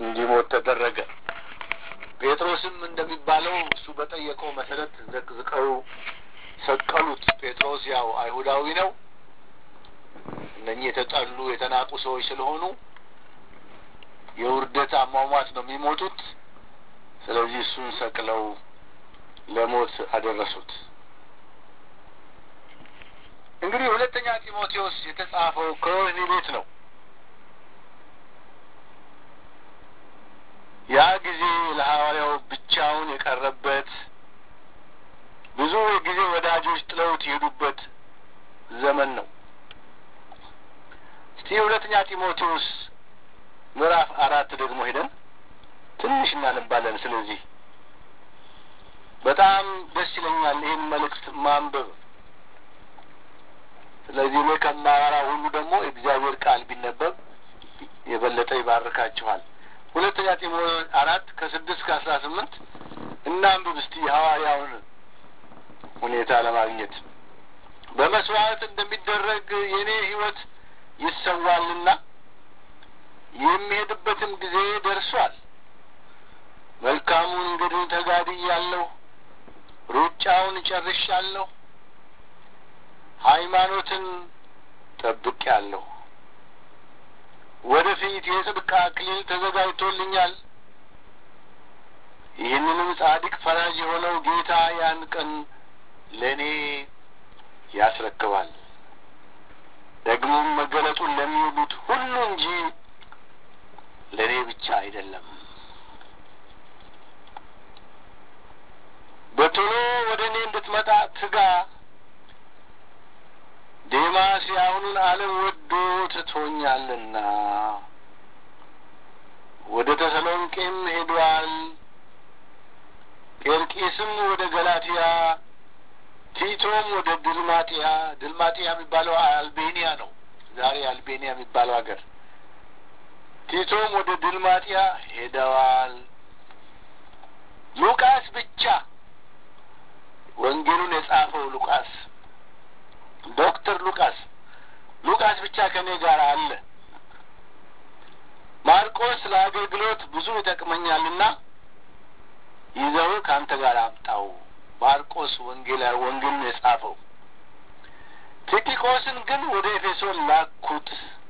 እንዲሞት ተደረገ። ጴጥሮስም እንደሚባለው እሱ በጠየቀው መሰረት ዘቅዝቀው ሰቀሉት። ጴጥሮስ ያው አይሁዳዊ ነው። እነኚህ የተጠሉ የተናቁ ሰዎች ስለሆኑ የውርደት አሟሟት ነው የሚሞቱት። ስለዚህ እሱን ሰቅለው ለሞት አደረሱት። እንግዲህ ሁለተኛ ጢሞቴዎስ የተጻፈው ከወህኒ ቤት ነው። ያ ጊዜ ለሐዋርያው ብቻውን የቀረበት ብዙ ጊዜ ወዳጆች ጥለውት የሄዱበት ዘመን ነው። እስቲ ሁለተኛ ጢሞቴዎስ ምዕራፍ አራት ደግሞ ሄደን ትንሽ እናነባለን። ስለዚህ በጣም ደስ ይለኛል ይህን መልእክት ማንበብ። ስለዚህ እኔ ከማወራ ሁሉ ደግሞ የእግዚአብሔር ቃል ቢነበብ የበለጠ ይባርካችኋል። ሁለተኛ ጢሞቴዎስ አራት ከስድስት ከአስራ ስምንት እናንብብ እስቲ የሐዋርያውን ሁኔታ ለማግኘት በመስዋዕት እንደሚደረግ የእኔ ሕይወት ይሰዋልና የሚሄድበትም ጊዜ ደርሷል። መልካሙን እንግዲህ ተጋድያለሁ፣ ሩጫውን ጨርሻለሁ፣ ሃይማኖትን ጠብቄአለሁ። ወደፊት የጽድቅ አክሊል ተዘጋጅቶልኛል። ይህንንም ጻድቅ ፈራጅ የሆነው ጌታ ያን ቀን ለእኔ ያስረክባል። ደግሞም መገለጡን ለሚወዱት ሁሉ እንጂ ለእኔ ብቻ አይደለም። በቶሎ ወደ እኔ እንድትመጣ ትጋ። ዴማስ የአሁኑን ዓለም ወዶ ትቶኛልና ወደ ተሰሎንቄም ሄዷል። ጴርቂስም ወደ ገላትያ፣ ቲቶም ወደ ድልማጥያ። ድልማጥያ የሚባለው አልቤኒያ ነው፣ ዛሬ አልቤኒያ የሚባለው ሀገር። ቲቶም ወደ ድልማጥያ ሄደዋል። ሉቃስ ብቻ ወንጌሉን የጻፈው ሉቃስ ዶክተር ሉቃስ ሉቃስ ብቻ ከእኔ ጋር አለ። ማርቆስ ለአገልግሎት ብዙ ይጠቅመኛልና ይዘው ከአንተ ጋር አምጣው። ማርቆስ ወንጌላ ወንጌሉን የጻፈው ቲኪቆስን ግን ወደ ኤፌሶን ላኩት።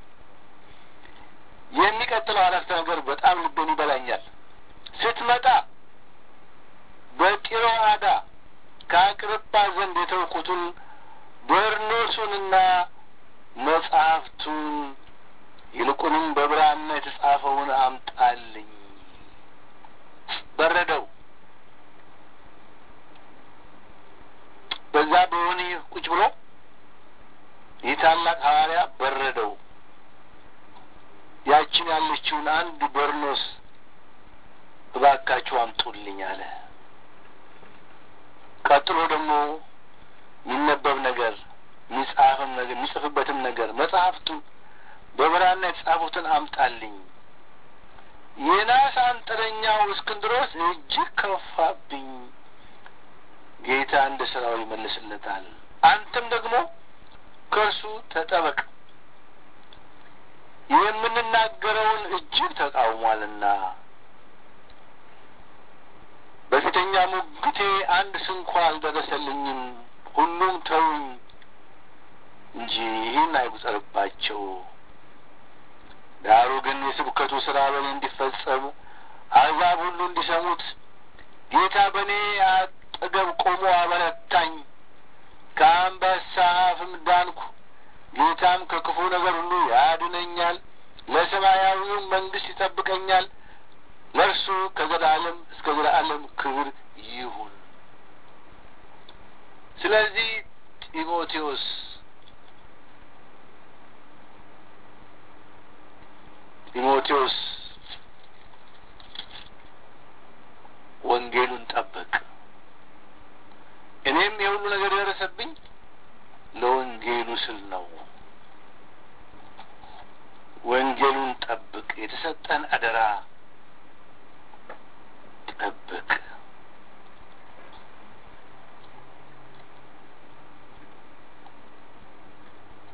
የሚቀጥለው አረፍተ ነገር በጣም ልቤን ይበላኛል። ስትመጣ በጢሮአዳ ከአቅርጳ ዘንድ የተውኩትን በርኖሱንና መጽሐፍቱን ይልቁንም በብራና የተጻፈውን አምጣልኝ። በረደው። በዛ በወህኒ ቁጭ ብሎ ይህ ታላቅ ሐዋርያ በረደው። ያችን ያለችውን አንድ በርኖስ እባካችሁ አምጡልኝ አለ። ቀጥሎ ደግሞ የሚነበብ ነገር የሚጻፍም ነገር የሚጽፍበትም ነገር መጽሐፍቱን በብራና የተጻፉትን አምጣልኝ። የናስ አንጥረኛው እስክንድሮስ እጅግ ከፋብኝ። ጌታ እንደ ስራው ይመልስለታል። አንተም ደግሞ ከእርሱ ተጠበቅ፣ የምንናገረውን እጅግ ተቃውሟልና በፊተኛ ሙግቴ አንድ ስንኳ አልደረሰልኝም። ሁሉም ተውኝ እንጂ ይህን አይቁጠርባቸው። ዳሩ ግን የስብከቱ ስራ በእኔ እንዲፈጸም አሕዛብ ሁሉ እንዲሰሙት ጌታ በእኔ አጠገብ ቆሞ አበረታኝ። ከአንበሳ አፍም ዳንኩ። ጌታም ከክፉ ነገር ሁሉ ያድነኛል፣ ለሰማያዊውም መንግሥት ይጠብቀኛል። ለእርሱ ከዘላለም እስከ ዘላለም ክብር ይሁን። ስለዚህ ጢሞቴዎስ ጢሞቴዎስ ወንጌሉን ጠብቅ። እኔም የሁሉ ነገር የደረሰብኝ ለወንጌሉ ስል ነው። ወንጌሉን ጠብቅ። የተሰጠን አደራ ጠብቅ።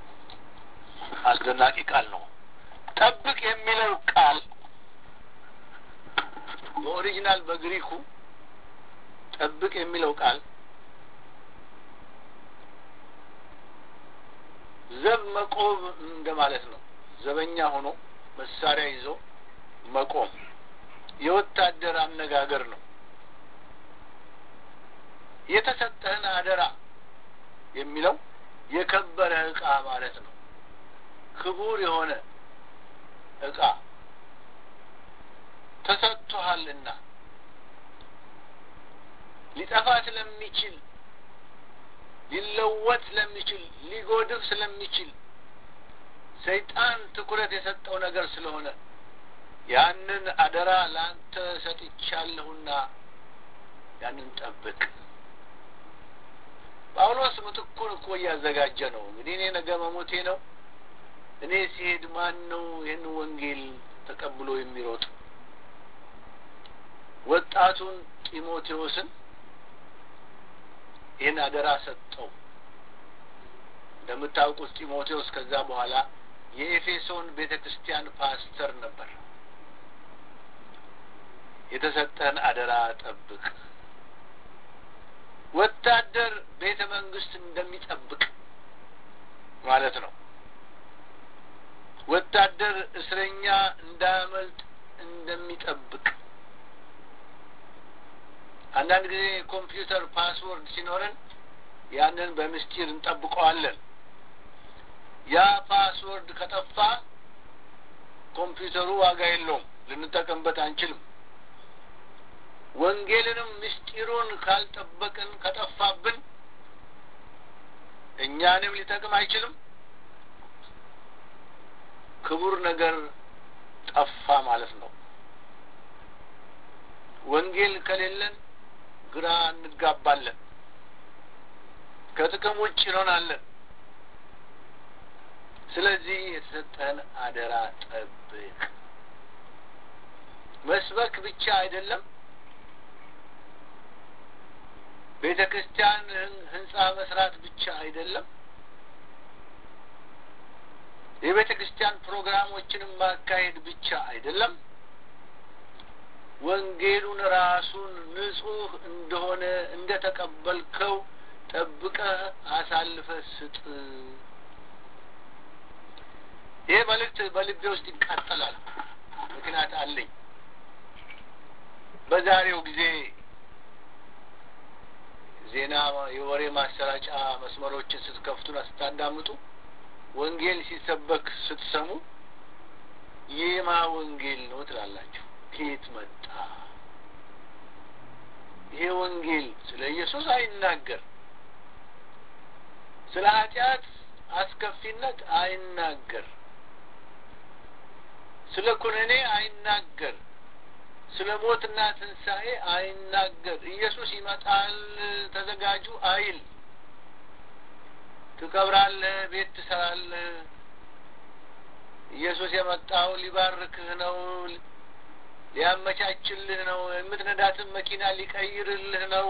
አስደናቂ ቃል ነው። ጠብቅ የሚለው ቃል በኦሪጂናል በግሪኩ ጠብቅ የሚለው ቃል ዘብ መቆም እንደማለት ነው። ዘበኛ ሆኖ መሳሪያ ይዞ መቆም የወታደር አነጋገር ነው። የተሰጠህን አደራ የሚለው የከበረ ዕቃ ማለት ነው። ክቡር የሆነ ዕቃ ተሰጥቶሃልና ሊጠፋ ስለሚችል ሊለወጥ ስለሚችል ሊጎድፍ ስለሚችል ሰይጣን ትኩረት የሰጠው ነገር ስለሆነ ያንን አደራ ለአንተ ሰጥቻለሁና ያንን ጠብቅ። ጳውሎስ ምትኩን እኮ እያዘጋጀ ነው። እንግዲህ እኔ ነገ መሞቴ ነው። እኔ ሲሄድ ማን ነው ይህን ወንጌል ተቀብሎ የሚሮጥ? ወጣቱን ጢሞቴዎስን ይህን አደራ ሰጠው። እንደምታውቁት ጢሞቴዎስ ከዛ በኋላ የኤፌሶን ቤተ ክርስቲያን ፓስተር ነበር። የተሰጠህን አደራ ጠብቅ። ወታደር ቤተ መንግስት እንደሚጠብቅ ማለት ነው። ወታደር እስረኛ እንዳያመልጥ እንደሚጠብቅ አንዳንድ ጊዜ ኮምፒውተር ፓስወርድ ሲኖረን ያንን በምስጢር እንጠብቀዋለን። ያ ፓስወርድ ከጠፋ ኮምፒውተሩ ዋጋ የለውም፣ ልንጠቀምበት አንችልም። ወንጌልንም ምስጢሩን ካልጠበቅን ከጠፋብን እኛንም ሊጠቅም አይችልም። ክቡር ነገር ጠፋ ማለት ነው። ወንጌል ከሌለን ግራ እንጋባለን፣ ከጥቅም ውጭ እንሆናለን። ስለዚህ የተሰጠህን አደራ ጠብቅ። መስበክ ብቻ አይደለም፣ ቤተ ክርስቲያን ህንጻ መስራት ብቻ አይደለም፣ የቤተ ክርስቲያን ፕሮግራሞችንም ማካሄድ ብቻ አይደለም። ወንጌሉን ራሱን ንጹሕ እንደሆነ እንደ ተቀበልከው ጠብቀህ አሳልፈህ ስጥ። ይህ መልእክት በልቤ ውስጥ ይቃጠላል። ምክንያት አለኝ። በዛሬው ጊዜ ዜና፣ የወሬ ማሰራጫ መስመሮችን ስትከፍቱና ስታዳምጡ ወንጌል ሲሰበክ ስትሰሙ የማ ወንጌል ነው ትላላችሁ። ከየት መጣ? ይሄ ወንጌል ስለ ኢየሱስ አይናገር፣ ስለ ኃጢአት አስከፊነት አይናገር፣ ስለ ኩነኔ አይናገር፣ ስለ ሞትና ትንሣኤ አይናገር። ኢየሱስ ይመጣል ተዘጋጁ አይል። ትከብራለህ፣ ቤት ትሰራለህ። ኢየሱስ የመጣው ሊባርክህ ነው ሊያመቻችልህ ነው። የምትነዳትን መኪና ሊቀይርልህ ነው።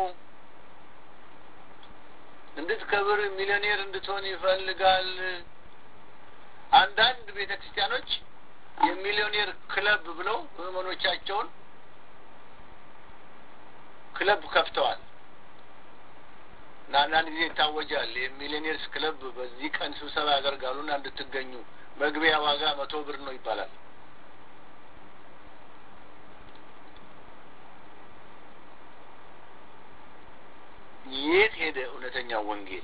እንድትከብር ሚሊዮኔር እንድትሆን ይፈልጋል። አንዳንድ ቤተ ክርስቲያኖች የሚሊዮኔር ክለብ ብለው ምዕመኖቻቸውን ክለብ ከፍተዋል እና አንዳንድ ጊዜ ይታወጃል። የሚሊዮኔርስ ክለብ በዚህ ቀን ስብሰባ ያደርጋሉና እንድትገኙ መግቢያ ዋጋ መቶ ብር ነው ይባላል። የት ሄደ እውነተኛው ወንጌል?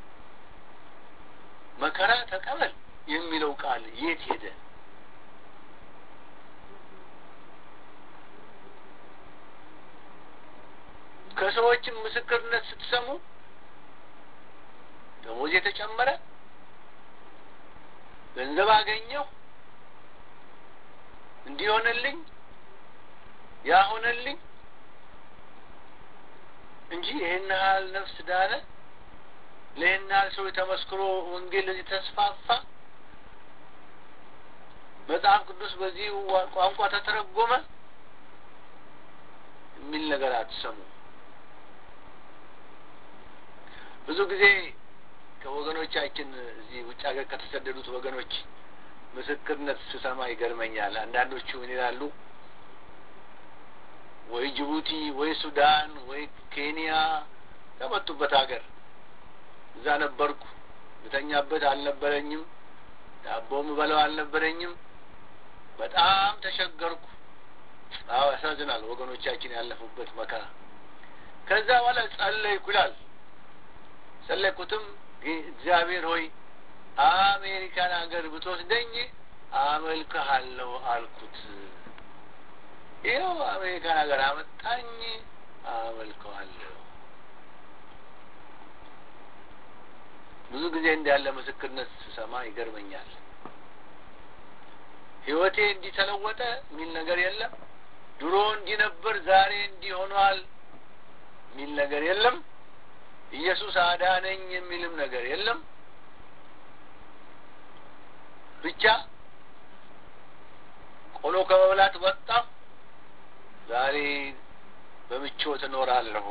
መከራ ተቀበል የሚለው ቃል የት ሄደ? ከሰዎችም ምስክርነት ስትሰሙ ደሞዝ የተጨመረ ገንዘብ አገኘሁ እንዲሆንልኝ ያሆነልኝ እንጂ ይህን ያህል ነፍስ ዳነ፣ ለይህን ያህል ሰው ተመስክሮ ወንጌል ለዚህ ተስፋፋ፣ መጽሐፍ ቅዱስ በዚህ ቋንቋ ተተረጎመ የሚል ነገር አትሰሙ። ብዙ ጊዜ ከወገኖቻችን እዚህ ውጭ ሀገር ከተሰደዱት ወገኖች ምስክርነት ስሰማ ይገርመኛል። አንዳንዶቹ ምን ይላሉ? ወይ ጅቡቲ ወይ ሱዳን ወይ ኬንያ ከመጡበት ሀገር እዛ ነበርኩ። ብተኛበት አልነበረኝም። ዳቦ ምበላው አልነበረኝም። በጣም ተቸገርኩ። አዎ ያሳዝናል፣ ወገኖቻችን ያለፉበት መከራ። ከዛ በኋላ ጸለይኩ ይላል። ጸለይኩትም እግዚአብሔር ሆይ አሜሪካን ሀገር ብትወስደኝ አመልክሃለሁ አልኩት። ይኸው አሜሪካን ሀገር አመጣኝ፣ አመልከዋለሁ። ብዙ ጊዜ እንዳለ ምስክርነት ስሰማ ይገርመኛል። ህይወቴ እንዲህ ተለወጠ የሚል ነገር የለም። ድሮ እንዲህ ነበር፣ ዛሬ እንዲህ ሆኗል የሚል ነገር የለም። ኢየሱስ አዳነኝ የሚልም ነገር የለም። ብቻ ቆሎ ከመብላት ወጣሁ፣ ዛሬ በምቾት እኖራለሁ።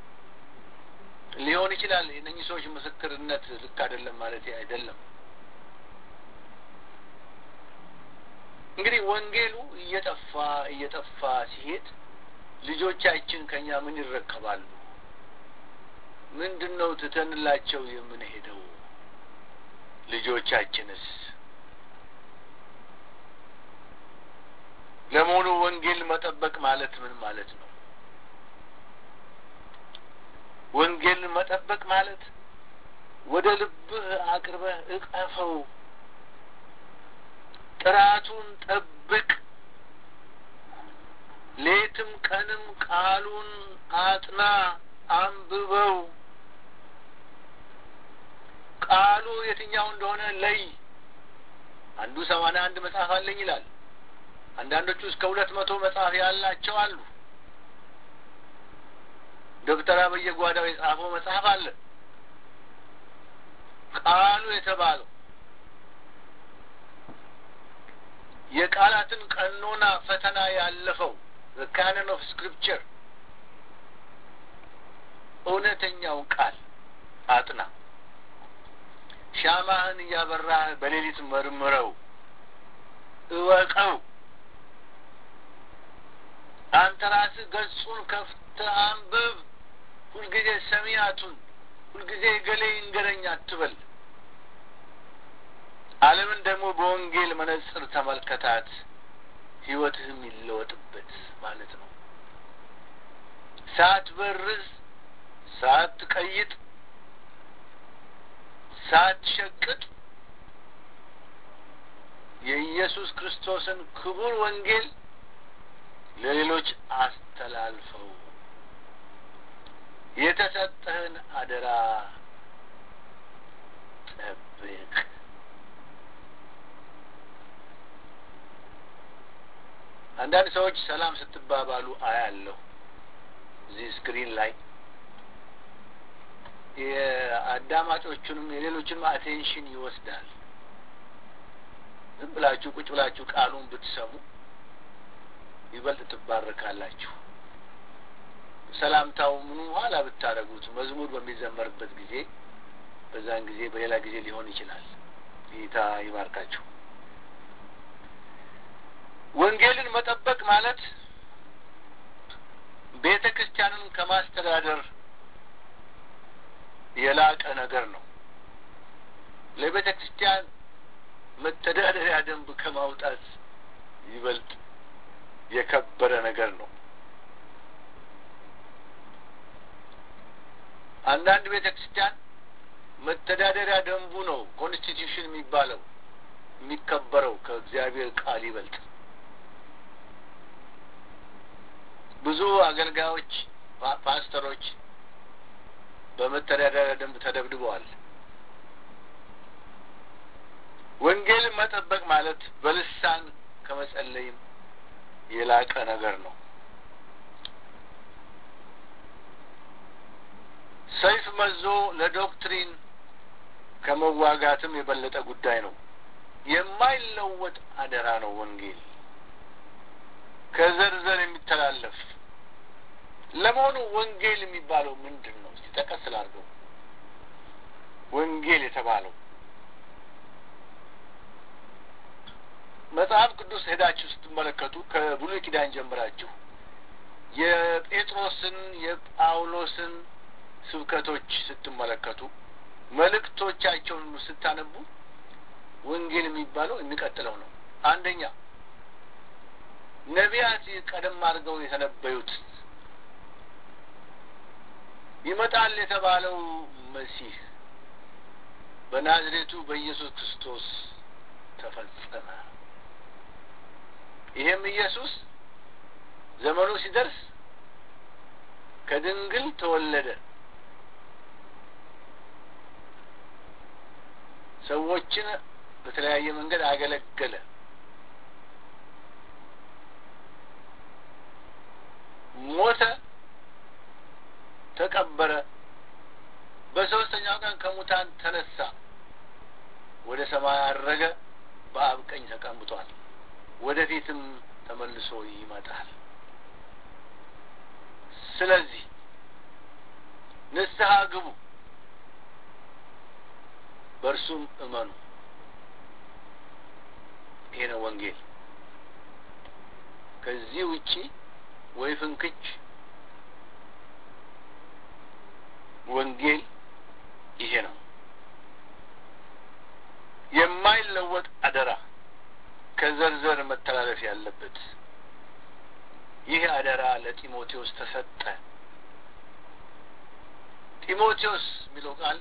ሊሆን ይችላል። የእነኚህ ሰዎች ምስክርነት ልክ አይደለም ማለት አይደለም። እንግዲህ ወንጌሉ እየጠፋ እየጠፋ ሲሄድ ልጆቻችን ከኛ ምን ይረከባሉ? ምንድን ነው ትተንላቸው የምንሄደው? ልጆቻችንስ ለመሆኑ ወንጌል መጠበቅ ማለት ምን ማለት ነው? ወንጌል መጠበቅ ማለት ወደ ልብህ አቅርበህ እቀፈው፣ ጥራቱን ጠብቅ፣ ሌትም ቀንም ቃሉን አጥና፣ አንብበው። ቃሉ የትኛው እንደሆነ ለይ። አንዱ ሰማንያ አንድ መጽሐፍ አለኝ ይላል። አንዳንዶቹ እስከ ሁለት መቶ መጽሐፍ ያላቸው አሉ። ደብተራ በየጓዳው የጻፈው መጽሐፍ አለ። ቃሉ የተባለው የቃላትን ቀኖና ፈተና ያለፈው ካነን ኦፍ ስክሪፕቸር እውነተኛውን ቃል አጥና። ሻማህን እያበራህ በሌሊት መርምረው፣ እወቀው። አንተ ራስህ ገጹን ከፍተህ አንብብ። ሁልጊዜ ሰሚያቱን ሁልጊዜ ገሌ ይንገረኝ አትበል። ዓለምን ደግሞ በወንጌል መነጽር ተመልከታት፣ ሕይወትህም ይለወጥበት ማለት ነው። ሳትበርዝ፣ ሳትቀይጥ፣ ሳትሸቅጥ የኢየሱስ ክርስቶስን ክቡር ወንጌል ለሌሎች አስተላልፈው። የተሰጠህን አደራ ጠብቅ። አንዳንድ ሰዎች ሰላም ስትባባሉ አያለሁ እዚህ ስክሪን ላይ የአዳማጮቹንም የሌሎችንም አቴንሽን ይወስዳል። ዝም ብላችሁ ቁጭ ብላችሁ ቃሉን ብትሰሙ ይበልጥ ትባረካላችሁ። ሰላምታው ምኑ ኋላ ብታደርጉት መዝሙር በሚዘመርበት ጊዜ በዛን ጊዜ በሌላ ጊዜ ሊሆን ይችላል። ጌታ ይባርካችሁ። ወንጌልን መጠበቅ ማለት ቤተ ክርስቲያንን ከማስተዳደር የላቀ ነገር ነው። ለቤተ ክርስቲያን መተዳደሪያ ደንብ ከማውጣት ይበልጥ የከበረ ነገር ነው። አንዳንድ ቤተ ክርስቲያን መተዳደሪያ ደንቡ ነው ኮንስቲቱሽን የሚባለው የሚከበረው ከእግዚአብሔር ቃል ይበልጥ። ብዙ አገልጋዮች፣ ፓስተሮች በመተዳደሪያ ደንብ ተደብድበዋል። ወንጌልን መጠበቅ ማለት በልሳን ከመጸለይም የላቀ ነገር ነው። ሰይፍ መዞ ለዶክትሪን ከመዋጋትም የበለጠ ጉዳይ ነው። የማይለወጥ አደራ ነው ወንጌል ከዘርዘር የሚተላለፍ ለመሆኑ ወንጌል የሚባለው ምንድን ነው? እስቲ ጠቀስ ላድርገው። ወንጌል የተባለው መጽሐፍ ቅዱስ ሄዳችሁ ስትመለከቱ ከብሉይ ኪዳን ጀምራችሁ የጴጥሮስን የጳውሎስን ስብከቶች ስትመለከቱ መልእክቶቻቸውን ስታነቡ ወንጌል የሚባለው የሚቀጥለው ነው። አንደኛ ነቢያት ቀደም አድርገው የተነበዩት ይመጣል የተባለው መሲህ በናዝሬቱ በኢየሱስ ክርስቶስ ተፈጸመ። ይሄም ኢየሱስ ዘመኑ ሲደርስ ከድንግል ተወለደ። ሰዎችን በተለያየ መንገድ አገለገለ። ሞተ፣ ተቀበረ፣ በሶስተኛው ቀን ከሙታን ተነሳ፣ ወደ ሰማይ አረገ፣ በአብ ቀኝ ተቀምጧል። ወደፊትም ተመልሶ ይመጣል። ስለዚህ ንስሐ ግቡ፣ በእርሱም እመኑ። ይሄ ነው ወንጌል። ከዚህ ውጪ ወይ ፍንክች ወንጌል ይሄ ነው። የማይለወጥ አደራ ከዘርዘር መተላለፍ ያለበት ይህ አደራ ለጢሞቴዎስ ተሰጠ። ጢሞቴዎስ የሚለው ቃል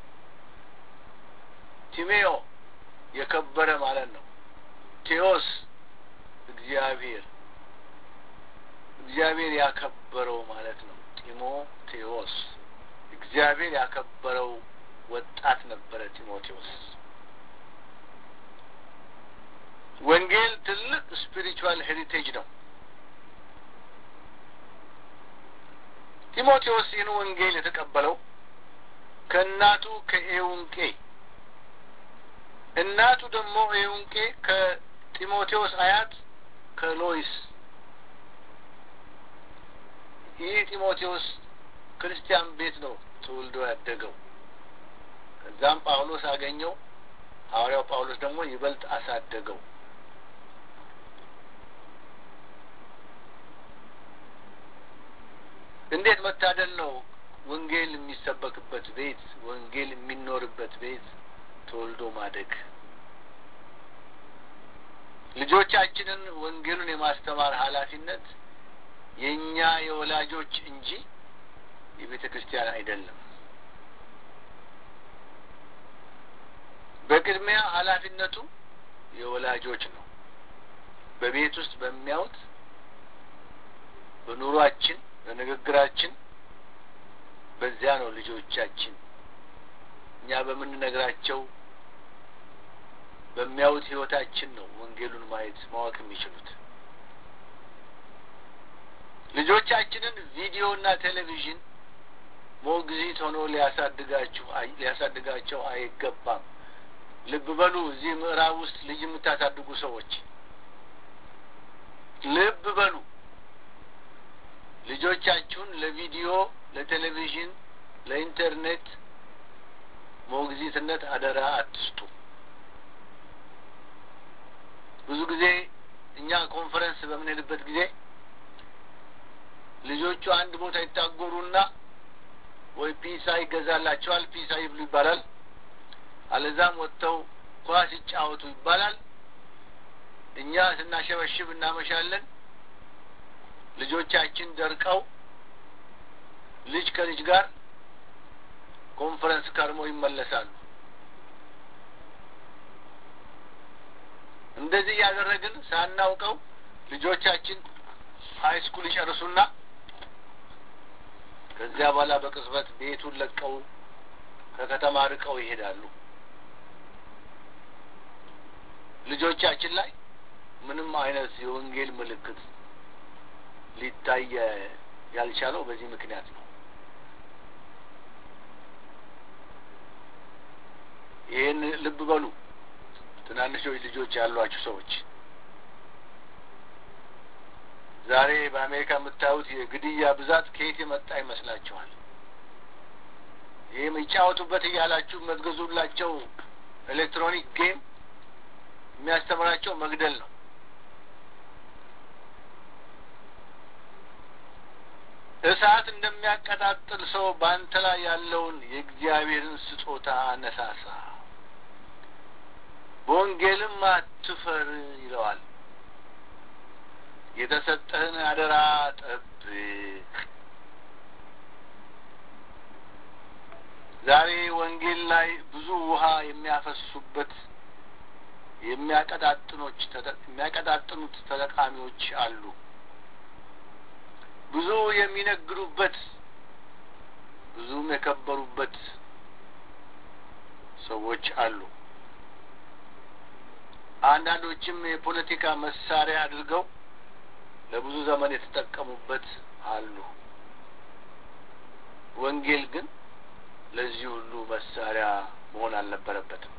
ቲሜዮ የከበረ ማለት ነው። ቴዎስ እግዚአብሔር እግዚአብሔር ያከበረው ማለት ነው። ጢሞቴዎስ እግዚአብሔር ያከበረው ወጣት ነበረ ጢሞቴዎስ። ወንጌል ትልቅ ስፒሪቹዋል ሄሪቴጅ ነው። ጢሞቴዎስ ይህን ወንጌል የተቀበለው ከእናቱ ከኤውንቄ እናቱ ደግሞ ኤውንቄ ከጢሞቴዎስ አያት ከሎይስ ይህ ጢሞቴዎስ ክርስቲያን ቤት ነው ተወልዶ ያደገው። ከዛም ጳውሎስ አገኘው። ሐዋርያው ጳውሎስ ደግሞ ይበልጥ አሳደገው። እንዴት መታደል ነው! ወንጌል የሚሰበክበት ቤት፣ ወንጌል የሚኖርበት ቤት ተወልዶ ማደግ። ልጆቻችንን ወንጌሉን የማስተማር ኃላፊነት የእኛ የወላጆች እንጂ የቤተ ክርስቲያን አይደለም። በቅድሚያ ኃላፊነቱ የወላጆች ነው። በቤት ውስጥ በሚያዩት በኑሯችን፣ በንግግራችን በዚያ ነው ልጆቻችን እኛ በምንነግራቸው በሚያዩት ህይወታችን ነው ወንጌሉን ማየት ማወቅ የሚችሉት። ልጆቻችንን ቪዲዮና ቴሌቪዥን ሞግዚት ሆኖ ሊያሳድጋችሁ ሊያሳድጋቸው አይገባም። ልብ በሉ። እዚህ ምዕራብ ውስጥ ልጅ የምታሳድጉ ሰዎች ልብ በሉ። ልጆቻችሁን ለቪዲዮ፣ ለቴሌቪዥን፣ ለኢንተርኔት ሞግዚትነት አደራ አትስጡ። ብዙ ጊዜ እኛ ኮንፈረንስ በምንሄድበት ጊዜ ልጆቹ አንድ ቦታ ይታጎሩና ወይ ፒሳ ይገዛላቸዋል፣ ፒሳ ይብሉ ይባላል። አለዛም ወጥተው ኳስ ይጫወቱ ይባላል። እኛ ስናሸበሽብ እናመሻለን። ልጆቻችን ደርቀው ልጅ ከልጅ ጋር ኮንፈረንስ ከርመው ይመለሳሉ። እንደዚህ እያደረግን ሳናውቀው ልጆቻችን ሀይ ስኩል ይጨርሱና ከዚያ በኋላ በቅጽበት ቤቱን ለቀው ከከተማ ርቀው ይሄዳሉ። ልጆቻችን ላይ ምንም አይነት የወንጌል ምልክት ሊታይ ያልቻለው በዚህ ምክንያት ነው። ይህን ልብ በሉ። ትናንሾች ልጆች ያሏችሁ ሰዎች ዛሬ በአሜሪካ የምታዩት የግድያ ብዛት ከየት የመጣ ይመስላችኋል? ይህ የሚጫወቱበት እያላችሁ የምትገዙላቸው ኤሌክትሮኒክ ጌም የሚያስተምራቸው መግደል ነው። እሳት እንደሚያቀጣጥል ሰው በአንተ ላይ ያለውን የእግዚአብሔርን ስጦታ አነሳሳ፣ በወንጌልም አትፈር ይለዋል። የተሰጠህን አደራ ጠብቅ። ዛሬ ወንጌል ላይ ብዙ ውሃ የሚያፈሱበት የሚያቀጣጥኖች የሚያቀጣጥኑት ተጠቃሚዎች አሉ። ብዙ የሚነግዱበት ብዙም የከበሩበት ሰዎች አሉ። አንዳንዶችም የፖለቲካ መሳሪያ አድርገው ለብዙ ዘመን የተጠቀሙበት አሉ። ወንጌል ግን ለዚህ ሁሉ መሳሪያ መሆን አልነበረበትም።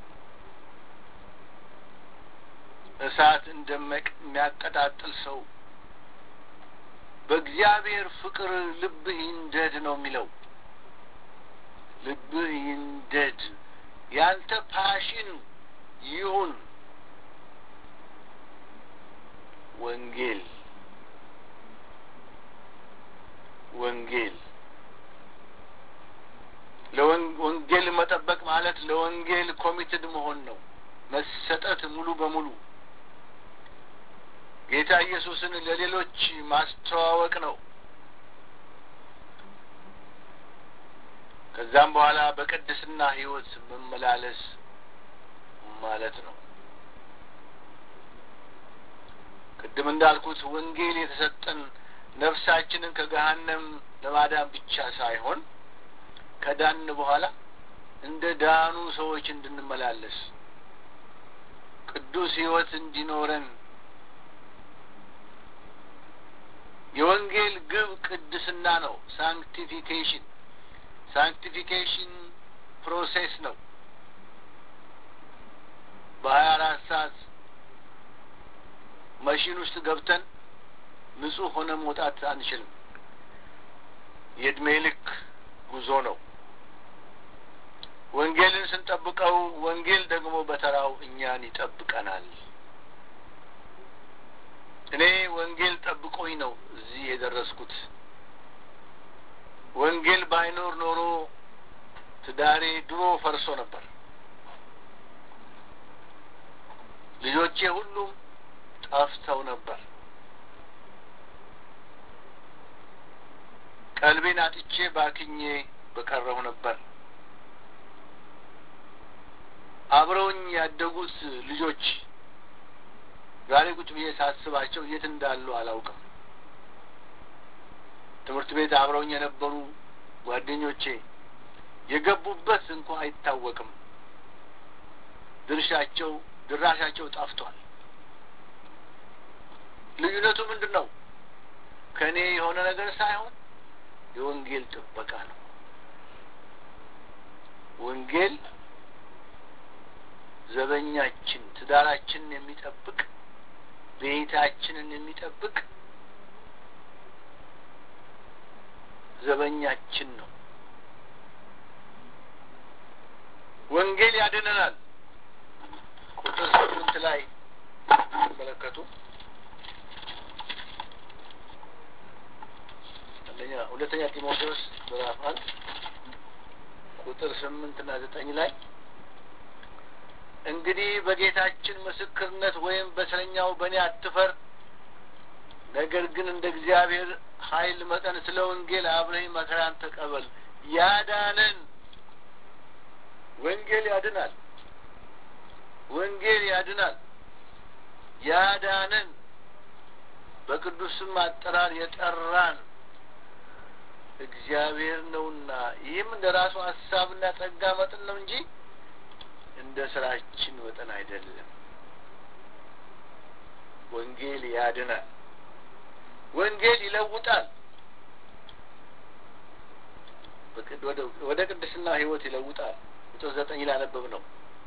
እሳት እንደሚያቀጣጥል ሰው በእግዚአብሔር ፍቅር ልብህ ይንደድ ነው የሚለው። ልብህ ይንደድ፣ ያንተ ፓሽን ይሁን ወንጌል ወንጌል ለወንጌል መጠበቅ ማለት ለወንጌል ኮሚትድ መሆን ነው። መሰጠት ሙሉ በሙሉ ጌታ ኢየሱስን ለሌሎች ማስተዋወቅ ነው። ከዛም በኋላ በቅድስና ሕይወት መመላለስ ማለት ነው። ቅድም እንዳልኩት ወንጌል የተሰጠን ነፍሳችንን ከገሃነም ለማዳን ብቻ ሳይሆን ከዳን በኋላ እንደ ዳኑ ሰዎች እንድንመላለስ ቅዱስ ሕይወት እንዲኖረን የወንጌል ግብ ቅድስና ነው። ሳንክቲፊኬሽን ሳንክቲፊኬሽን ፕሮሴስ ነው። በሀያ አራት ሰዓት መሽን ውስጥ ገብተን ንጹህ ሆነ መውጣት አንችልም። የእድሜ ልክ ጉዞ ነው። ወንጌልን ስንጠብቀው ወንጌል ደግሞ በተራው እኛን ይጠብቀናል። እኔ ወንጌል ጠብቆኝ ነው እዚህ የደረስኩት። ወንጌል ባይኖር ኖሮ ትዳሬ ድሮ ፈርሶ ነበር። ልጆቼ ሁሉም ጠፍተው ነበር። ቀልቤን አጥቼ ባክኜ በቀረሁ ነበር። አብረውኝ ያደጉት ልጆች ዛሬ ቁጭ ብዬ ሳስባቸው የት እንዳሉ አላውቅም። ትምህርት ቤት አብረውኝ የነበሩ ጓደኞቼ የገቡበት እንኳ አይታወቅም። ድርሻቸው ድራሻቸው ጠፍቷል። ልዩነቱ ምንድን ነው? ከእኔ የሆነ ነገር ሳይሆን የወንጌል ጥበቃ ነው። ወንጌል ዘበኛችን፣ ትዳራችንን የሚጠብቅ ቤታችንን የሚጠብቅ ዘበኛችን ነው። ወንጌል ያድነናል። ቁጥር ስምንት ላይ ሲመለከቱ አንደኛ ሁለተኛ ጢሞቴዎስ ምዕራፍ አንድ ቁጥር ስምንት እና ዘጠኝ ላይ እንግዲህ በጌታችን ምስክርነት ወይም በእስረኛው በእኔ አትፈር፣ ነገር ግን እንደ እግዚአብሔር ኃይል መጠን ስለ ወንጌል አብረኝ መከራን ተቀበል። ያዳነን ወንጌል ያድናል። ወንጌል ያድናል። ያዳነን በቅዱስም አጠራር የጠራን እግዚአብሔር ነውና ይህም እንደ ራሱ ሀሳብና ጸጋ መጠን ነው እንጂ እንደ ስራችን መጠን አይደለም። ወንጌል ያድናል። ወንጌል ይለውጣል። ወደ ቅድስና ሕይወት ይለውጣል። ቁጥር ዘጠኝ ላነበብ ነው።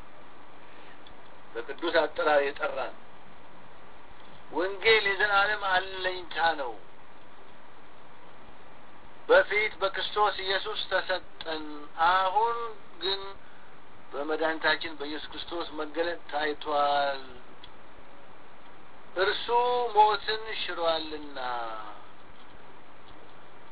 በቅዱስ አጠራር የጠራን ወንጌል የዘላለም አለኝታ ነው። በፊት በክርስቶስ ኢየሱስ ተሰጠን። አሁን ግን በመድኃኒታችን በኢየሱስ ክርስቶስ መገለጥ ታይቷል። እርሱ ሞትን ሽሯልና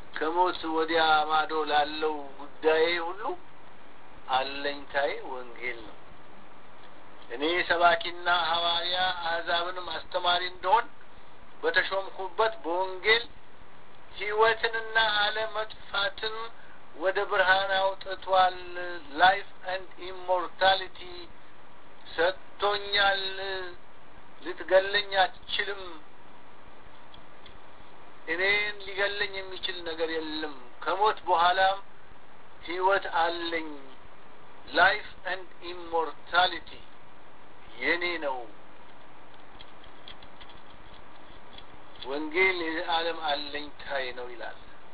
ከሞት ወዲያ ማዶ ላለው ጉዳዬ ሁሉ አለኝታዬ ወንጌል ነው። እኔ ሰባኪና ሐዋርያ አሕዛብንም አስተማሪ እንደሆን በተሾምኩበት በወንጌል ሕይወትንና አለመጥፋትን ወደ ብርሃን አውጥቷል። ላይፍ ኤንድ ኢሞርታሊቲ ሰጥቶኛል። ልትገለኝ አትችልም። እኔን ሊገለኝ የሚችል ነገር የለም። ከሞት በኋላም ሕይወት አለኝ። ላይፍ ኤንድ ኢሞርታሊቲ የኔ ነው። ወንጌል የዓለም አለኝታዬ ነው ይላል።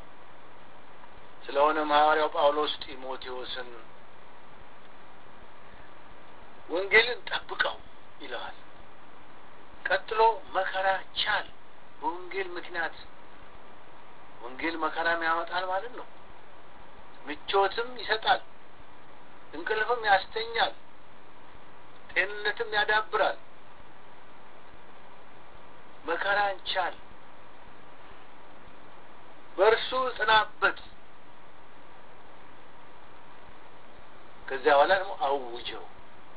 ስለሆነም ሐዋርያው ጳውሎስ ጢሞቴዎስን ወንጌልን ጠብቀው ይለዋል። ቀጥሎ መከራ ቻል። በወንጌል ምክንያት ወንጌል መከራም ያመጣል ማለት ነው። ምቾትም ይሰጣል፣ እንቅልፍም ያስተኛል፣ ጤንነትም ያዳብራል። መከራን ቻል፣ በእርሱ ጽናበት። ከዚያ በኋላ ደግሞ አውጀው።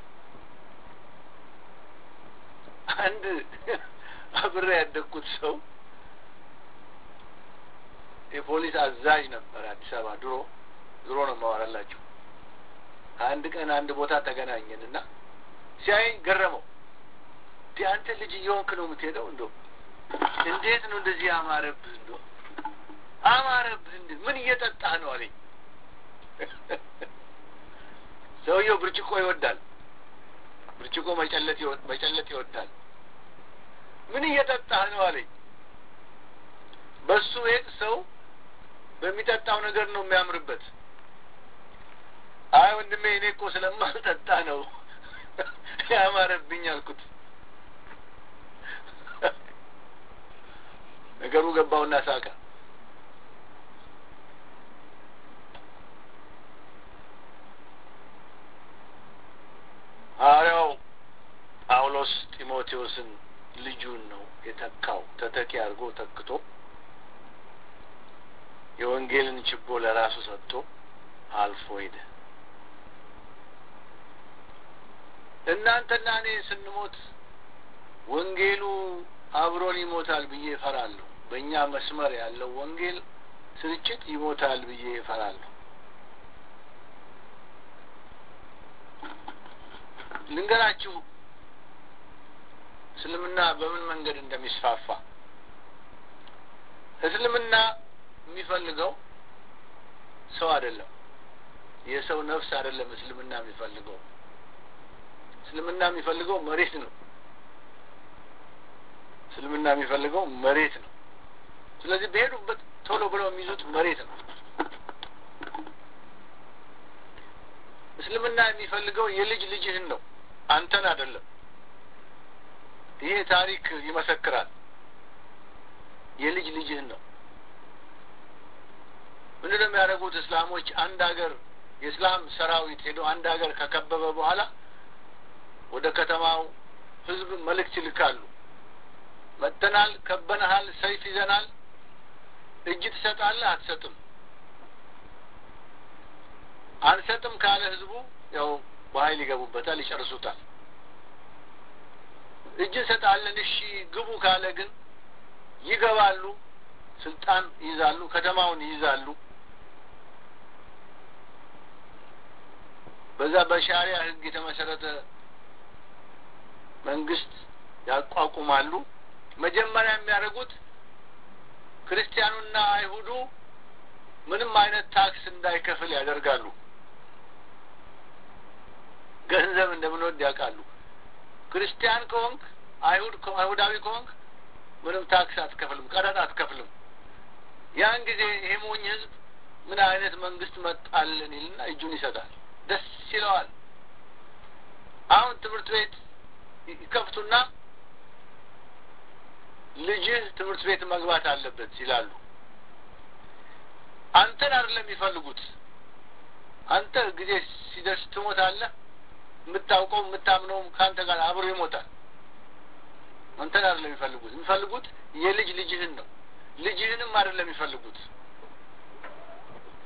አንድ አብሬ ያደግኩት ሰው የፖሊስ አዛዥ ነበር አዲስ አበባ ድሮ ድሮ ነው የማወራላችሁ። አንድ ቀን አንድ ቦታ ተገናኘን እና ሲያየኝ ገረመው። እንዲህ አንተ ልጅ እየሆንክ ነው የምትሄደው? እንዶ እንዴት ነው እንደዚህ አማረብህ? እንዶ አማረብህ? እንዴ ምን እየጠጣህ ነው አለኝ። ሰውየው ብርጭቆ ይወዳል። ብርጭቆ መጨለት መጨለት ይወዳል። ምን እየጠጣህ ነው አለኝ። በሱ ቤት ሰው በሚጠጣው ነገር ነው የሚያምርበት። አይ ወንድሜ እኔ እኮ ስለማልጠጣ ነው ያማረብኝ አልኩት። ነገሩ ገባውና ሳቀ። ሐዋርያው ጳውሎስ ጢሞቴዎስን ልጁን ነው የተካው። ተተኪ አድርጎ ተክቶ የወንጌልን ችቦ ለራሱ ሰጥቶ አልፎ ሄደ። እናንተና እኔ ስንሞት ወንጌሉ አብሮን ይሞታል ብዬ እፈራለሁ። በእኛ መስመር ያለው ወንጌል ስርጭት ይሞታል ብዬ እፈራለሁ። ልንገራችሁ እስልምና በምን መንገድ እንደሚስፋፋ። እስልምና የሚፈልገው ሰው አይደለም፣ የሰው ነፍስ አይደለም። እስልምና የሚፈልገው እስልምና የሚፈልገው መሬት ነው። እስልምና የሚፈልገው መሬት ነው። ስለዚህ በሄዱበት ቶሎ ብለው የሚይዙት መሬት ነው። እስልምና የሚፈልገው የልጅ ልጅህን ነው፣ አንተን አይደለም። ይሄ ታሪክ ይመሰክራል። የልጅ ልጅህን ነው። ምንድን ነው የሚያደርጉት እስላሞች? አንድ ሀገር የእስላም ሰራዊት ሄዶ አንድ ሀገር ከከበበ በኋላ ወደ ከተማው ህዝብ መልእክት ይልካሉ። መጥተናል፣ ከበነሃል፣ ሰይፍ ይዘናል፣ እጅ ትሰጣለህ? አትሰጥም? አንሰጥም ካለ ህዝቡ ያው በኃይል ይገቡበታል፣ ይጨርሱታል። እጅ እንሰጣለን፣ እሺ ግቡ ካለ ግን ይገባሉ፣ ስልጣን ይይዛሉ፣ ከተማውን ይይዛሉ። በዛ በሻሪያ ህግ የተመሰረተ መንግስት ያቋቁማሉ። መጀመሪያ የሚያደርጉት ክርስቲያኑና አይሁዱ ምንም አይነት ታክስ እንዳይከፍል ያደርጋሉ። ገንዘብ እንደምንወድ ያውቃሉ። ክርስቲያን ከሆንክ አይሁድ አይሁዳዊ ከሆንክ ምንም ታክስ አትከፍልም፣ ቀረጥ አትከፍልም። ያን ጊዜ ይሄ ሞኝ ህዝብ ምን አይነት መንግስት መጣልን ይልና እጁን ይሰጣል፣ ደስ ይለዋል። አሁን ትምህርት ቤት ይከፍቱና ልጅህ ትምህርት ቤት መግባት አለበት ይላሉ። አንተን አይደለም የሚፈልጉት። አንተ ጊዜ ሲደርስ ትሞታለህ። የምታውቀው የምታምነውም ከአንተ ጋር አብሮ ይሞታል። አንተን አይደለም የሚፈልጉት። የሚፈልጉት የልጅ ልጅህን ነው። ልጅህንም አይደለም የሚፈልጉት።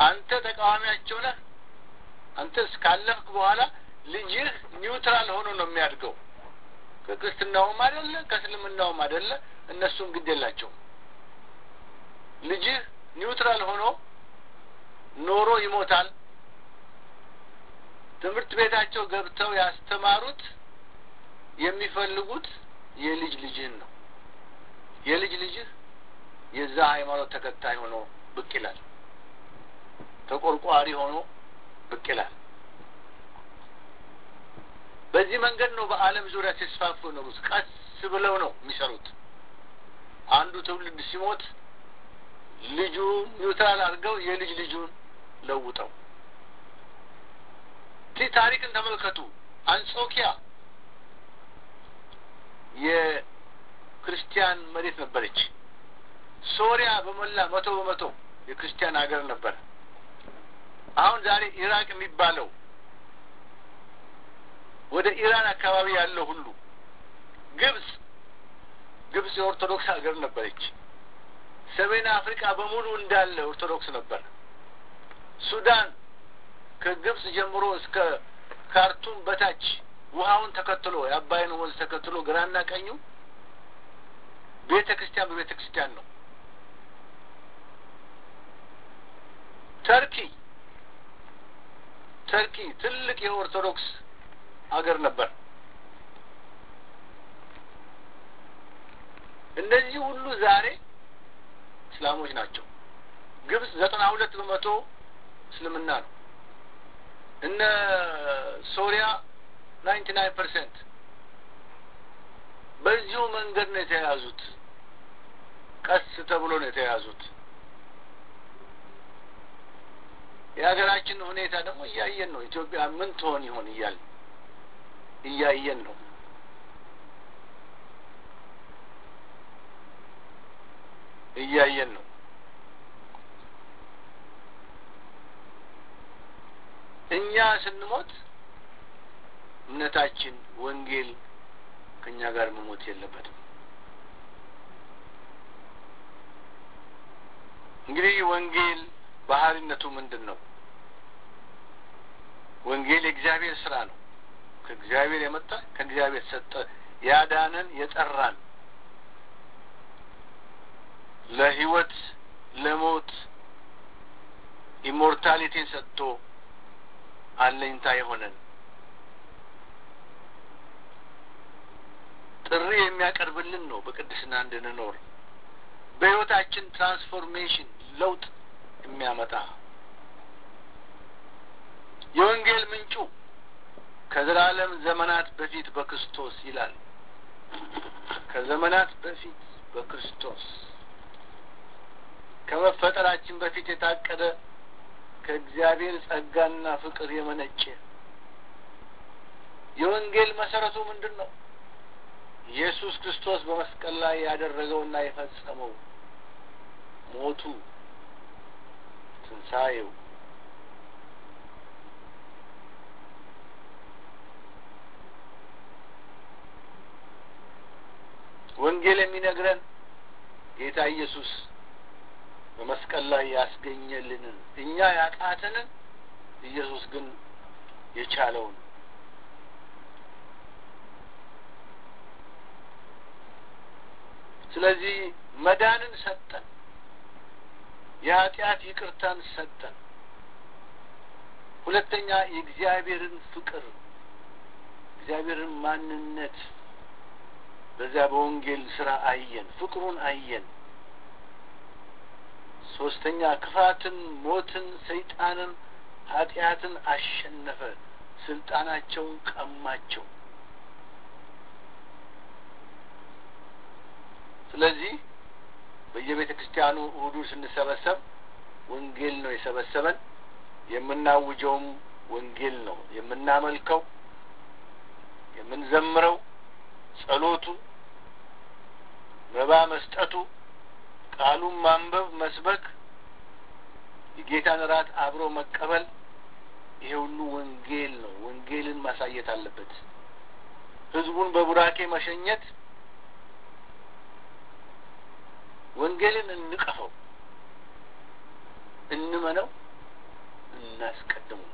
አንተ ተቃዋሚያቸው ነህ። አንተ እስካለፍክ በኋላ ልጅህ ኒውትራል ሆኖ ነው የሚያድገው። ከክርስትናውም አይደለ ከእስልምናውም አይደለ፣ እነሱም ግድ የላቸውም። ልጅህ ኒውትራል ሆኖ ኖሮ ይሞታል። ትምህርት ቤታቸው ገብተው ያስተማሩት የሚፈልጉት የልጅ ልጅህን ነው። የልጅ ልጅህ የዛ ሃይማኖት ተከታይ ሆኖ ብቅ ይላል። ተቆርቋሪ ሆኖ ብቅ ይላል። በዚህ መንገድ ነው በዓለም ዙሪያ ሲስፋፉ የኖሩት። ቀስ ብለው ነው የሚሰሩት። አንዱ ትውልድ ሲሞት ልጁ ኒውትራል አድርገው የልጅ ልጁን ለውጠው ቲ ታሪክን ተመልከቱ። አንጾኪያ የክርስቲያን መሬት ነበረች። ሶሪያ በሞላ መቶ በመቶ የክርስቲያን ሀገር ነበረ። አሁን ዛሬ ኢራቅ የሚባለው ወደ ኢራን አካባቢ ያለው ሁሉ ግብጽ ግብጽ የኦርቶዶክስ ሀገር ነበረች። ሰሜን አፍሪካ በሙሉ እንዳለ ኦርቶዶክስ ነበር። ሱዳን ከግብጽ ጀምሮ እስከ ካርቱም በታች ውሃውን ተከትሎ የአባይን ወንዝ ተከትሎ ግራና ቀኙ ቤተ ክርስቲያን በቤተ ክርስቲያን ነው። ተርኪ ተርኪ ትልቅ የኦርቶዶክስ ሀገር ነበር። እነዚህ ሁሉ ዛሬ እስላሞች ናቸው። ግብጽ ዘጠና ሁለት በመቶ እስልምና ነው። እነ ሶሪያ ናይንቲ ናይን ፐርሰንት በዚሁ መንገድ ነው የተያያዙት። ቀስ ተብሎ ነው የተያያዙት። የሀገራችን ሁኔታ ደግሞ እያየን ነው። ኢትዮጵያ ምን ትሆን ይሆን እያል እያየን ነው። እያየን ነው። እኛ ስንሞት እምነታችን ወንጌል ከእኛ ጋር መሞት የለበትም። እንግዲህ ወንጌል ባህሪነቱ ምንድን ነው? ወንጌል የእግዚአብሔር ስራ ነው። ከእግዚአብሔር የመጣ ከእግዚአብሔር ሰጠ ያዳነን የጠራን ለህይወት ለሞት ኢሞርታሊቲን ሰጥቶ አለኝታ የሆነን ጥሪ የሚያቀርብልን ነው። በቅድስና እንድንኖር በህይወታችን ትራንስፎርሜሽን ለውጥ የሚያመጣ የወንጌል ምንጩ ከዘላለም ዘመናት በፊት በክርስቶስ ይላል። ከዘመናት በፊት በክርስቶስ ከመፈጠራችን በፊት የታቀደ ከእግዚአብሔር ጸጋና ፍቅር የመነጨ የወንጌል መሰረቱ ምንድን ነው? ኢየሱስ ክርስቶስ በመስቀል ላይ ያደረገውና የፈጸመው ሞቱ፣ ትንሣኤው ወንጌል የሚነግረን ጌታ ኢየሱስ በመስቀል ላይ ያስገኘልንን እኛ ያቃተንን ኢየሱስ ግን የቻለውን ስለዚህ መዳንን ሰጠን፣ የኃጢአት ይቅርታን ሰጠን። ሁለተኛ የእግዚአብሔርን ፍቅር እግዚአብሔርን ማንነት በዚያ በወንጌል ስራ አየን፣ ፍቅሩን አየን። ሶስተኛ ክፋትን፣ ሞትን፣ ሰይጣንን፣ ኃጢአትን አሸነፈ፣ ስልጣናቸውን ቀማቸው። ስለዚህ በየቤተ ክርስቲያኑ እሁዱ ስንሰበሰብ ወንጌል ነው የሰበሰበን። የምናውጀውም ወንጌል ነው። የምናመልከው፣ የምንዘምረው፣ ጸሎቱ፣ መባ መስጠቱ፣ ቃሉን ማንበብ፣ መስበክ፣ የጌታን እራት አብሮ መቀበል፣ ይሄ ሁሉ ወንጌል ነው። ወንጌልን ማሳየት አለበት። ህዝቡን በቡራኬ መሸኘት ወንጌልን እንቀፈው፣ እንመነው፣ እናስቀድሙ።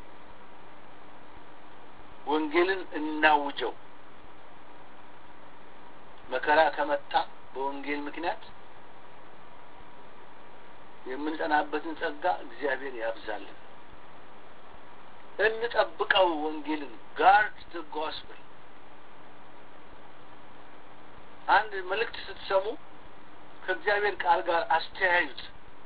ወንጌልን እናውጀው። መከራ ከመጣ በወንጌል ምክንያት የምንጸናበትን ጸጋ እግዚአብሔር ያብዛልን። እንጠብቀው ወንጌልን። ጋርድ ዘ ጎስፕል። አንድ መልእክት ስትሰሙ ከእግዚአብሔር ቃል ጋር አስተያዩት።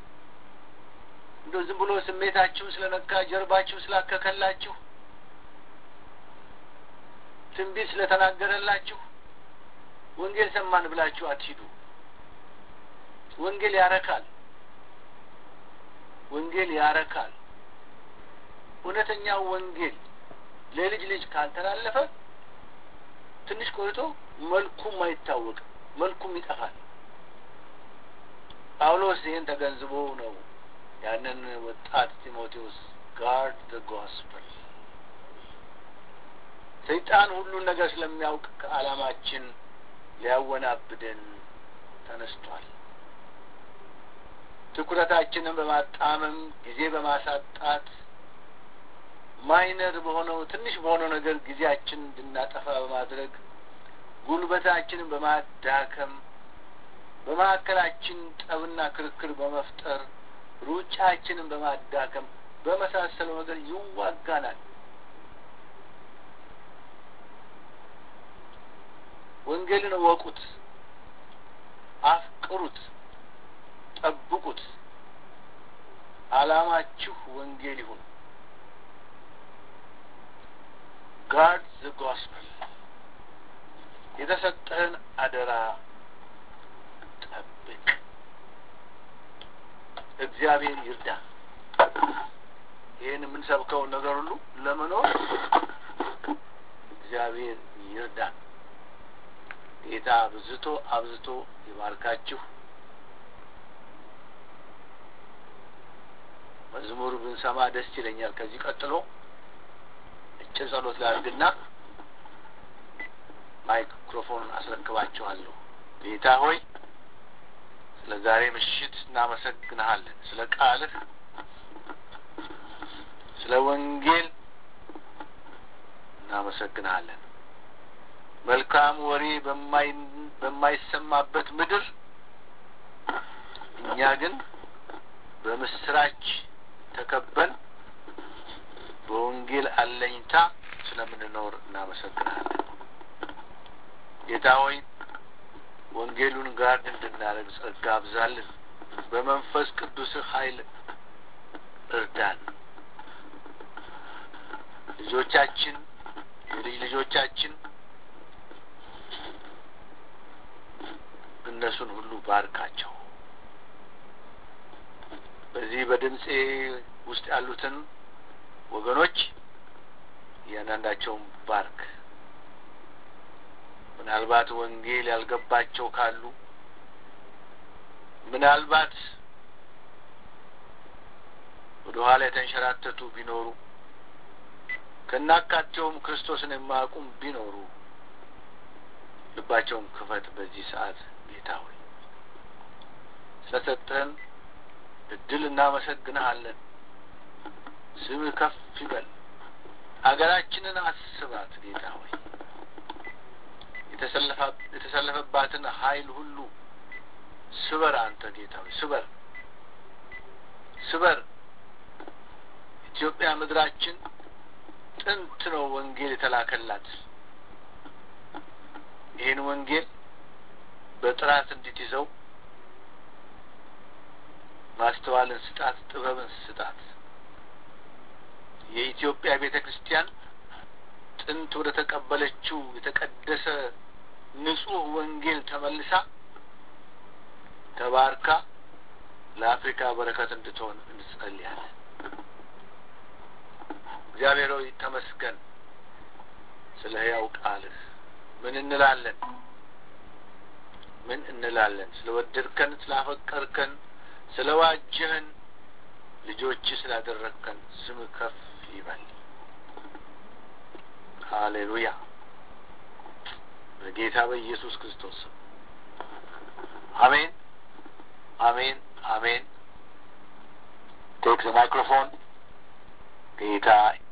እንደው ዝም ብሎ ስሜታችሁ ስለነካ ጀርባችሁ ስላከከላችሁ ትንቢት ስለተናገረላችሁ ወንጌል ሰማን ብላችሁ አትሂዱ። ወንጌል ያረካል። ወንጌል ያረካል። እውነተኛው ወንጌል ለልጅ ልጅ ካልተላለፈ ትንሽ ቆይቶ መልኩም አይታወቅም፣ መልኩም ይጠፋል። ጳውሎስ ይህን ተገንዝቦ ነው ያንን ወጣት ጢሞቴዎስ ጋርድ ዘ ጎስፐል ሰይጣን ሁሉን ነገር ስለሚያውቅ ከዓላማችን ሊያወናብደን ተነስቷል። ትኩረታችንን በማጣመም ጊዜ በማሳጣት ማይነር በሆነው ትንሽ በሆነው ነገር ጊዜያችን እንድናጠፋ በማድረግ ጉልበታችንን በማዳከም በመካከላችን ጠብና ክርክር በመፍጠር ሩጫችንን በማዳከም በመሳሰለው ነገር ይዋጋናል። ወንጌልን እወቁት፣ አፍቅሩት፣ ጠብቁት። ዓላማችሁ ወንጌል ይሁን። ጋርድ ዘ ጎስፐል። የተሰጠህን አደራ ጠብቅ። እግዚአብሔር ይርዳ። ይህን የምንሰብከውን ነገር ሁሉ ለመኖር እግዚአብሔር ይርዳ። ጌታ አብዝቶ አብዝቶ ይባርካችሁ። መዝሙር ብንሰማ ደስ ይለኛል። ከዚህ ቀጥሎ አጭር ጸሎት ላድርግና ማይክሮፎኑን አስረክባችኋለሁ። ጌታ ሆይ ስለ ዛሬ ምሽት እናመሰግንሃለን። ስለ ቃልህ፣ ስለ ወንጌል እናመሰግንሃለን። መልካም ወሬ በማይሰማበት ምድር እኛ ግን በምስራች ተከበን በወንጌል አለኝታ ስለምንኖር እናመሰግናለን። ጌታ ሆይ ወንጌሉን ጋርድ እንድናደርግ ጸጋ አብዛልን። በመንፈስ ቅዱስ ኃይል እርዳን። ልጆቻችን፣ የልጅ ልጆቻችን እነሱን ሁሉ ባርካቸው። በዚህ በድምፄ ውስጥ ያሉትን ወገኖች እያንዳንዳቸውን ባርክ። ምናልባት ወንጌል ያልገባቸው ካሉ ምናልባት ወደ ኋላ የተንሸራተቱ ቢኖሩ ከናካቴውም ክርስቶስን የማያውቁም ቢኖሩ ልባቸውን ክፈት። በዚህ ሰዓት ጌታ ሆይ ስለሰጠህን እድል እናመሰግንሃለን። ስምህ ከፍ ይበል። አገራችንን አስባት ጌታ ሆይ የተሰለፈባትን ኃይል ሁሉ ስበር። አንተ ጌታ ሆይ ስበር፣ ስበር። ኢትዮጵያ ምድራችን ጥንት ነው ወንጌል የተላከላት። ይህን ወንጌል በጥራት እንድትይዘው ማስተዋልን ስጣት፣ ጥበብን ስጣት። የኢትዮጵያ ቤተ ክርስቲያን ጥንት ወደ ተቀበለችው የተቀደሰ ንጹሕ ወንጌል ተመልሳ ተባርካ ለአፍሪካ በረከት እንድትሆን እንጸልያለን። እግዚአብሔር ሆይ ተመስገን ስለ ሕያው ቃልህ። ምን እንላለን? ምን እንላለን? ስለ ወደድከን፣ ስላፈቀርከን፣ ስለ ዋጀህን ልጆች ስላደረግከን ስም ከፍ ይበል። ሃሌሉያ። በጌታ በኢየሱስ ክርስቶስ ስም አሜን፣ አሜን፣ አሜን። ቴክ ዘ ማይክሮፎን ጌታ